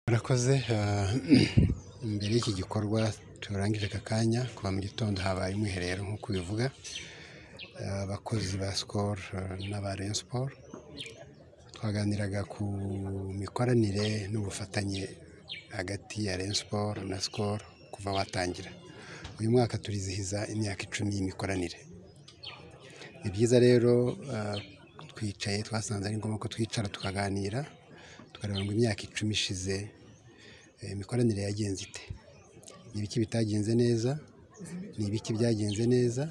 murakoze mbere y'iki gikorwa turangije aka kanya kuva mu gitondo habaye umwiherero nk'uko bivuga abakozi ba sikoro n'aba reyo siporo twaganiraga ku mikoranire n'ubufatanye hagati ya reyo siporo na sikoro kuva watangira uyu mwaka turizihiza imyaka icumi y'imikoranire ni byiza rero twicaye twasanze ari ngombwa ko twicara tukaganira tukareba ngo imyaka icumi ishize imikoranire yagenze ite ni ibiki bitagenze neza ni ibiki byagenze neza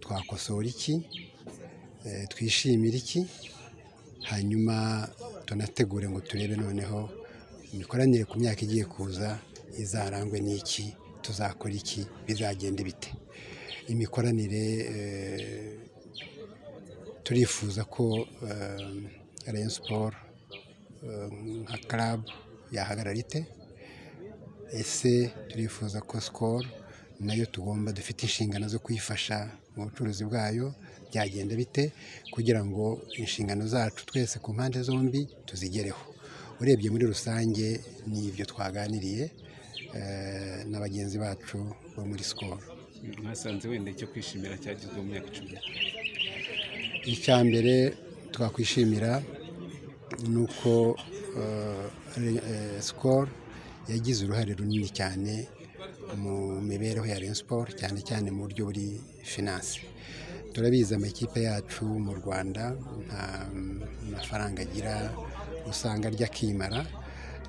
twakosora iki twishimira iki hanyuma tunategure ngo turebe noneho imikoranire ku myaka igiye kuza izarangwe n'iki tuzakora iki bizagenda bite imikoranire turifuza ko reyo siporo nka karabu yahagarara ite ese turifuza ko sikoro nayo tugomba dufite inshingano zo kuyifasha mu bucuruzi bwayo byagenda bite kugira ngo inshingano zacu twese ku mpande zombi tuzigereho urebye muri rusange ni ibyo twaganiriye na bagenzi bacu bo muri sikoro mwasanze wenda icyo kwishimira cyagezweho mu myaka icumi icya mbere twakwishimira ni uko sikoro yagize uruhare runini cyane mu mibereho ya reyo siporo cyane cyane mu buryo buri finanse turabizi amakipe yacu mu rwanda nta mafaranga agira usanga arya akimara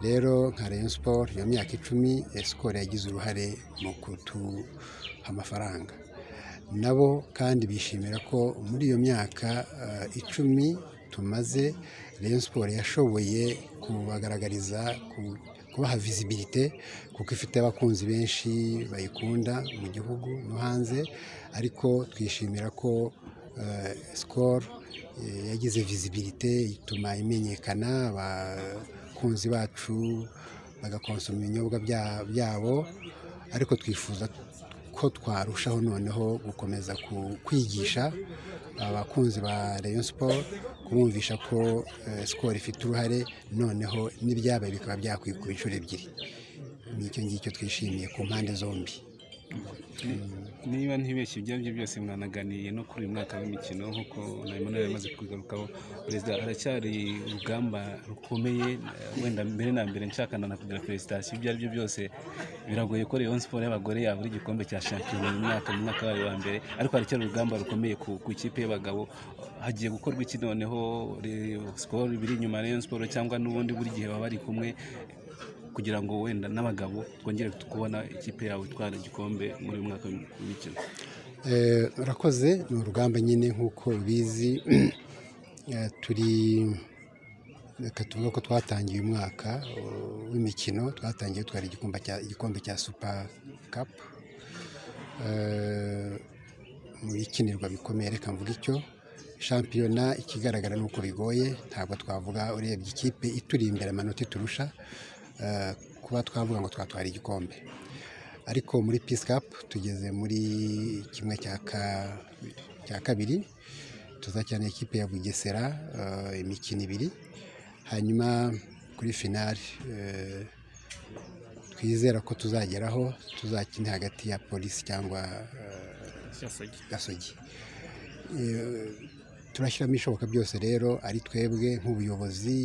rero nka reyo siporo iyo myaka icumi sikoro yagize uruhare mu kutuha amafaranga nabo kandi bishimira ko muri iyo myaka icumi tumaze reyo siporo yashoboye kubagaragariza kubaha vizibilite kuko ifite abakunzi benshi bayikunda mu gihugu no hanze ariko twishimira ko sikoro yagize vizibilite ituma imenyekana abakunzi bacu bagakonsoma ibinyobwa byabo ariko twifuza ko twarushaho noneho gukomeza kwigisha abakunzi ba reyo siporo kubumvisha ko sikoro ifite uruhare noneho n'ibyabaye bikaba byakwikuba inshuro ebyiri ni icyo ngicyo twishimiye ku mpande zombi niba ntibeshye ibyo ari byo byose mwanaganiye no kuri uyu mwaka w'imikino nk'uko na Emmanuel yamaze kugarukaho perezida haracyari urugamba rukomeye wenda mbere na mbere nshaka na kugira felicitasiyo ibyo ari byo byose biragoye ko Rayon Sport y'abagore yabura igikombe cya shampiyona uyu mwaka mu mwaka wayo wa mbere ariko haracyari urugamba rukomeye ku ikipe y'abagabo hagiye gukorwa iki noneho sikoro biri inyuma Rayon Sport cyangwa n'ubundi buri gihe baba bari kumwe kugira ngo wenda n'abagabo twongere kubona ikipe yawe itwara igikombe muri uyu mwaka w'imikino urakoze ni urugamba nyine nk'uko ubizi turi reka tuvuga ko twatangiye umwaka w'imikino twatangiye dutwara igikombe cya supa kapu mu bikinirwa bikomeye reka mvuga icyo shampiyona ikigaragara ni uko bigoye ntabwo twavuga urebye ikipe ituri imbere amanota iturusha kuba twavuga ngo twatwara igikombe ariko muri pisikapu tugeze muri kimwe cya kabiri tuzakina ikipe ya bugesera imikino ibiri hanyuma kuri finari twizera ko tuzageraho tuzakina hagati ya polisi cyangwa gasogi turashyiramo ibishoboka byose rero ari twebwe nk'ubuyobozi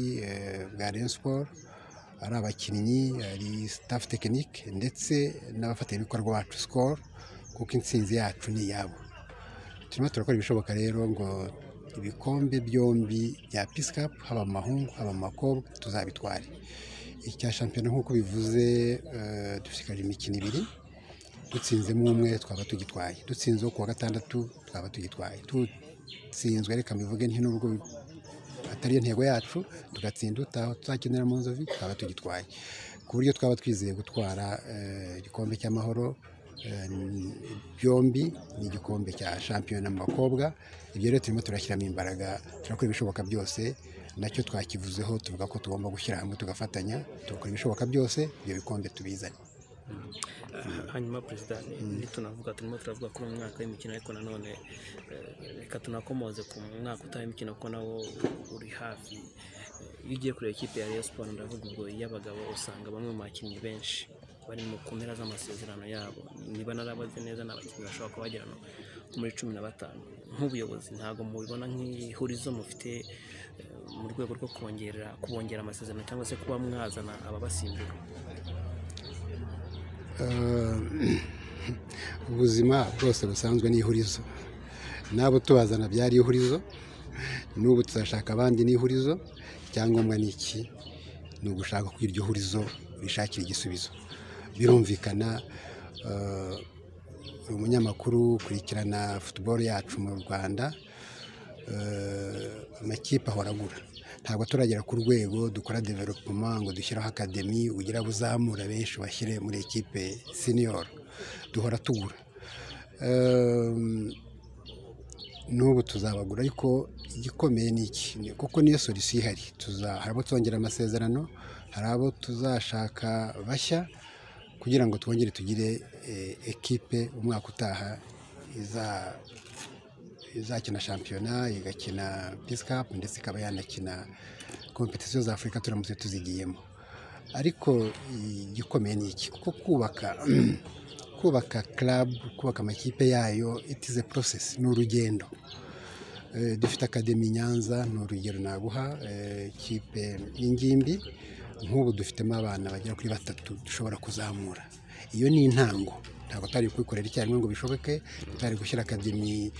bwa reyo siporo ari abakinnyi ari sitafu tekinike ndetse n'abafatanyabikorwa bacu sikoro kuko intsinzi yacu ni iyabo turimo turakora ibishoboka rero ngo ibikombe byombi bya pisikapu haba amahungu haba amakobwa tuzabitware icya shampiyona nk'uko bivuze dushishikaje imikino ibiri dutsinzemo umwe twaba tugitwaye dutsinzeho ku wa gatandatu twaba tugitwaye dutsinzwe reka mbivuge nubwo atari yo ntego yacu tugatsinda utaho tuzakenera mu nzovi twaba tugitwaye ku buryo twaba twizeye gutwara igikombe cy'amahoro byombi ni igikombe cya shampiyona mu bakobwa ibyo rero turimo turashyiramo imbaraga turakora ibishoboka byose nacyo twakivuzeho tuvuga ko tugomba gushyira hamwe tugafatanya tugakora ibishoboka byose ibyo bikombe tubizane hanyuma perezida ntitunavuga turimo turavuga kuri uyu mwaka w'imikino ariko nanone eh, reka tunakomoze ku mwaka utaha imikino kuko nawo uri hafi Eh, iyo ugiye kureba ikipe ya Rayon Sports ndavuga ubwo iy'abagabo usanga bamwe mu bakinnyi benshi bari mu kumpera z'amasezerano yabo niba narabaze neza ni abakinnyi bashobora kuba bagera no muri cumi na batanu nk'ubuyobozi ntabwo mubibona nk'ihurizo mufite eh, mu rwego rwo kongera kubongera amasezerano cyangwa se kuba mwazana ababasimbura Eh, ubuzima bwose busanzwe ni ihurizo n'abo tubazana byari ihurizo n'ubu tuzashaka abandi ni ihurizo icyangombwa ni iki ni ugushaka ko iryo hurizo rishakira igisubizo birumvikana eh, uri umunyamakuru ukurikirana futuboro yacu mu rwanda eh, amakipe ahora agura ntabwo turagera ku rwego dukora developoma ngo dushyireho akademi ugira abo uzamura benshi bashyire muri ekipe senior duhora tugura Ehm, n'ubu tuzabagura ariko igikomeye ni iki Ni- kuko niyo solisiyo ihari tuza- hari abo tuzongera amasezerano hari abo tuzashaka bashya kugira ngo twongere tugire eh, ekipe umwaka utaha iza izakina shampiyona igakina pisi kapu ndetse ikaba yanakina kompetisiyo za afurika turamutse tuzigiyemo ariko igikomeye ni iki kuko kubaka kubaka karabu kubaka amakipe yayo itize porosesi ni urugendo Eh, dufite akademi i nyanza ni urugero naguha eh, ikipe y'ingimbi nk'ubu dufitemo abana bagera kuri batatu dushobora kuzamura iyo ni intango ntabwo tutari kubikorera icyarimwe ngo bishoboke tutari gushyira akademi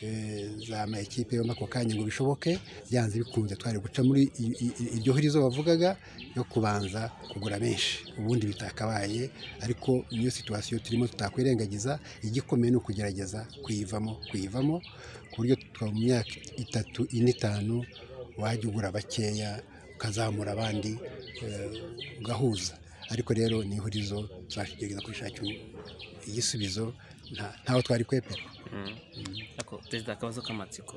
eh, za ma ekipe yombi ako kanya ngo bishoboke byanze bikunze twari guca muri i- i- i- iryo hurizo bavugaga yo kubanza kugura benshi ubundi bitakabaye ariko niyo situwasiyo turimo tutakwirengagiza igikomeye ni ukugerageza kuyivamo kuyivamo ku buryo twa- mu myaka itatu ine itanu wajya ugura bakeya ukazamura abandi eh, ugahuza ariko rero ni ihurizo tuzashyikirizwa kurishakira igisubizo nta- ntaho twari kwepera ariko perezida akabazo k'amatsiko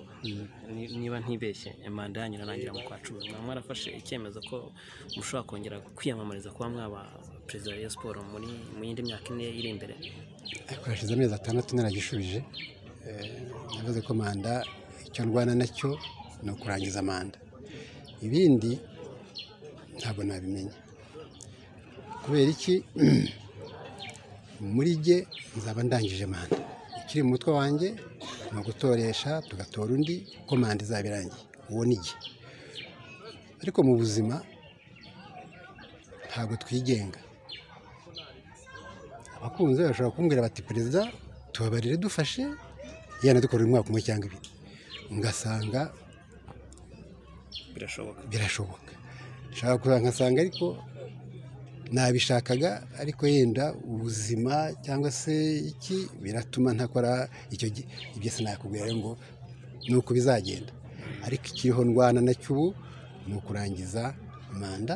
Ni- niba ntibeshye manda yanyu irarangira mu kwa cumi mwaba mwarafashe icyemezo ko mushobora kongera kwiyamamariza kuba mwaba perezida wa Rayon Sports muri mu yindi myaka ine iri imbere ariko hashize amezi atandatu naragishubije Eh, navuze ko manda icyo ndwana nacyo ni ukurangiza manda ibindi ntabwo nabimenya kubera iki muri jye nzaba ndangije manda ikiri mu mutwe wanjye ni ugutoresha tugatora undi ko manda izaba irangiye uwo ni jye ariko mu buzima ntabwo twigenga abakunzi be bashobora kumbwira bati perezida tubabarire dufashe yenda dukorera umwaka umwe cyangwa ibiri ngasanga birashoboka birashoboka nshaka kuza nkasanga ariko nabishakaga ariko yenda ubuzima cyangwa se iki biratuma ntakora icyo gi- ibyo sinakubwira rero ngo ni uko bizagenda ariko ikiriho ndwana nacyo ubu ni ukurangiza manda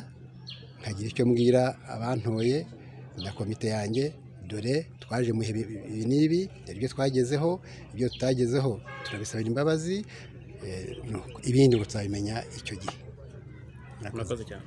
nkagira icyo mbwira abantoye na komite yanjye dore twaje mu bihe bi- bi- ibi n'ibi dore ibyo twagezeho ibyo tutagezeho turabisabira imbabazi eh, nuko. ibindi ngo tuzabimenya icyo gihe murakoze cyane